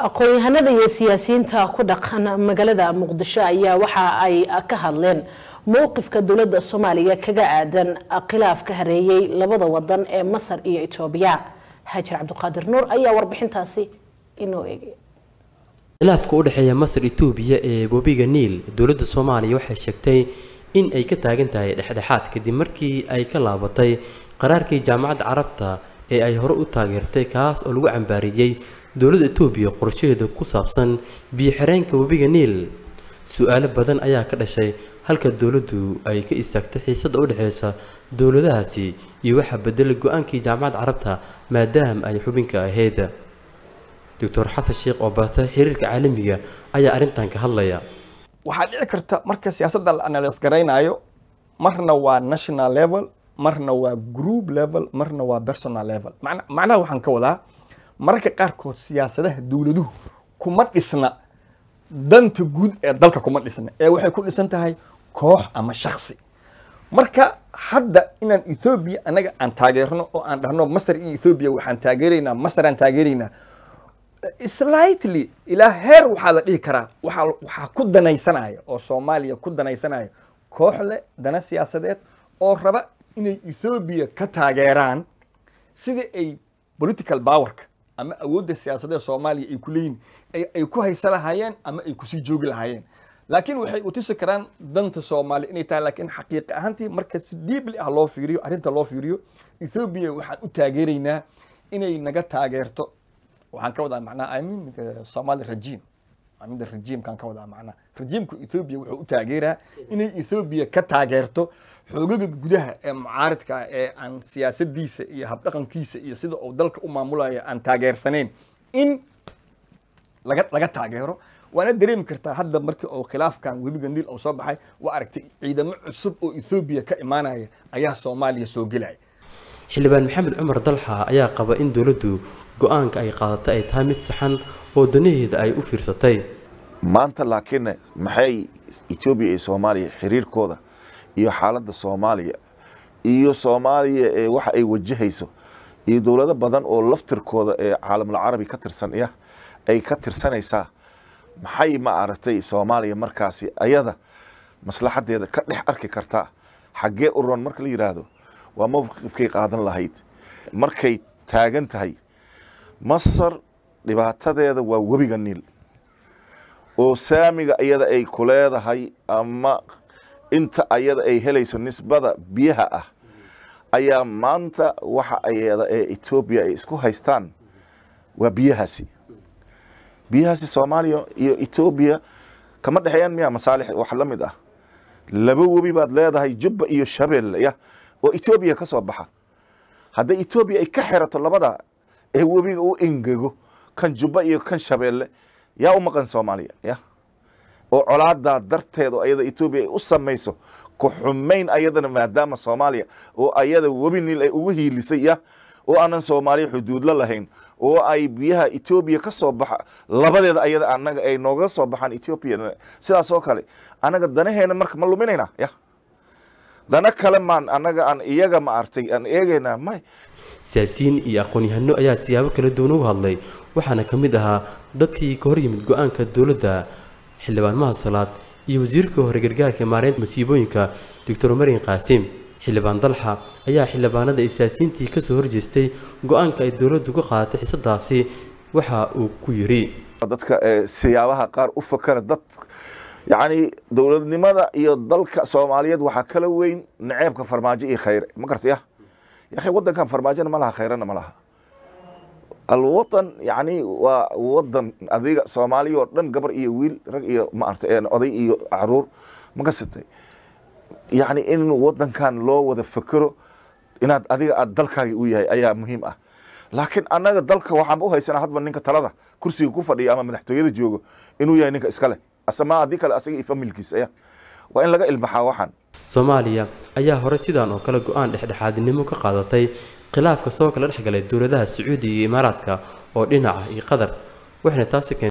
aqoon-yahanada iyo siyaasiyiinta ku dhaqan magaalada muqdisho ayaa waxa ay ka hadleen mowqifka dowladda soomaaliya kaga aadan khilaaf ka hareeyey labada wadan ee masar iyo etoobiya haajir cabdiqaadir nuur ayaa warbixintaasi inoo eegay khilaafka u dhexeeya masar etoobiya ee webiga niil dowladda soomaaliya waxay sheegtay in ay ka taagan tahay dhexdhexaad kadib markii ay ka laabatay qaraarkii jaamacadda carabta ee ay hore u taageertay kaas oo lagu cambaariyey dowladda etoobiya qorshaheeda ku saabsan biyo-xireenka webiga niil su-aalo badan ayaa ka dhashay halka dowladdu ay ka istaagtay xiisadda u dhexeysa dowladahaasi iyo waxaa bedelay go-aankii jaamacadda carabta maadaama ay xubinka ahayd doctor xasan sheekh oo baata xiriirka caalamiga ayaa arrintan ka hadlaya waxaa dhici karta marka siyaasadda la analyse garaynayo marna waa national level marna waa group level marna waa personal level macna macnaha waxaan ka wadaa mararka qaarkood siyaasadaha dowladuhu kuma dhisna danta guud ee dalka kuma dhisna ee waxay ku dhisan tahay koox ama shaksi marka hadda inaan ethoobia anaga aan taageerno oo aan dhahno master iyo ethoobia waxaan taageeraynaa master aan taageeraynaa slightly ilaa heer waxaa la dhihi karaa waxaa waxaa ku danaysanaya oo soomaaliya ku danaysanaya koox leh dana siyaasadeed oo raba inay ethoobia ka taageeraan sidii ay political powerka ama awoodda siyaasadeed soomaaliya ay ku leeyihin ay ku haysa lahaayeen ama ay kusii joogi lahaayeen laakiin waxay u tusi karaan danta soomaaliya inay tahay laakiin xaqiiqa ahaantii marka si diibli ah loo fiiriyo arrinta loo fiiriyo ethoobia waxaan u taageeraynaa inay naga taageerto waxaan ka wadaa macnaha i mean somali regime amida regimekaan ka wadaa macnaha regiimka ethoobia wuxuu u taageeraa inay ethoobia ka taageerto xoogaga gudaha ee mucaaridka ah ee aan siyaasadiisa iyo habdhaqankiisa iyo sida uu dalka u maamulayo aan taageersanayn in laga laga taageero waana dareemi kartaa hadda markii uu khilaafkan webiga niil uu soo baxay waa aragtay ciidamo cusub oo ethoobia ka imaanaya ayaa soomaaliya soo gelaya xildhibaan maxamed cumar dalxa ayaa qaba in dowladdu go-aanka ay qaadatay ay tahay mid saxan oo danaheeda ay u fiirsatay maanta laakiin maxay etoobiya iyo soomaaliya xiriirkooda iyo xaaladda soomaaliya iyo soomaaliya ee waxa ay wajahayso iyo dowlado badan oo laftirkooda ee caalamul carabi ka tirsan ya ay ka tirsanaysaa maxay ma aragtay soomaaliya markaasi ayada maslaxadeeda ka dhex arki kartaa xaggee u roon marka la yidhaahdo waa mowqifkay qaadan lahayd markay taagan tahay masar dhibaatadeeda waa webiga niil oo saamiga iyada ay ku leedahay ama inta ayada ay helayso nisbada biyaha ah ayaa maanta waxa ayada ee etoobiya ay isku haystaan waa biyahaasi biyahaasi soomaaliya iyo etoobiya kama dhexeeyaan miyaa masaalix wax la mid ah laba webi baad leedahay jubba iyo shabeelle ya oo etoobiya ka soo baxa hadday etoobiya ay ka xerato labada ee webiga u engego kan jubba iyo kan shabeelle yaa u maqan soomaaliya ya oo colaadaa darteed oo ayada etoobiya ay u samayso ku xumayn ayadana maadaama soomaaliya oo ayada webi niil ay ugu hiilisay ya oo aanan soomaaliya xuduudla lahayn oo ay biyaha etoobiya ka soo baxa labadeeda ayada anaga ay nooga soo baxaan etoobiya sidaas oo kale anaga danaheena marka ma luminaynaa ya dana kale maan anaga aan iyaga ma artay aan eegaynaa may siyaasiyiin iyo aqoon-yahano ayaa siyaabo kala duwan ugu hadlay waxaana ka mid ahaa dadkii ka hor yimid go-aanka dowladda xildhibaan mahad salaad iyo wasiirka hore gargaarka maareynta masiibooyinka doctor mariin qaasim xildhibaan dalxa ayaa xildhibaanada siyaasiyiintii kasoo horjeestay go-aanka ay dowladdu ka qaadatay xisadaasi waxa uu ku yidhi dadka siyaabaha qaar u fakara dad yacni dowladnimada iyo dalka soomaaliyeed waxaa kala weyn naceebka farmaajo iyo khayre ma garta ya yakhi waddankan farmaajona ma laha khayrana ma laha alwatan yacni waa wadan adiga soomaaliya oo dhan gabar iyo wiil rag iyo maarta oday iyo caruur ma kasatay yacni in wadankan loo wada fekero inaad adiga aad dalkaagi u yahay ayaa muhiim ah laakiin annaga dalka waxaan u haysanaa hadba ninka talada kursiga ku fadhiya ama madaxtooyada joogo inuu yahay ninka iskale asama haddii kale asaga iyo familkiisa ya waa in laga ilbaxaa waxaan soomaaliya ayaa hore sidaan oo kale go-aan dhexdhexaadnimo ka qaadatay khilaafka soo kala dhexgalay dowladaha sacuudiga iyo imaaraadka oo dhinaca iyo qatar waxayna taasi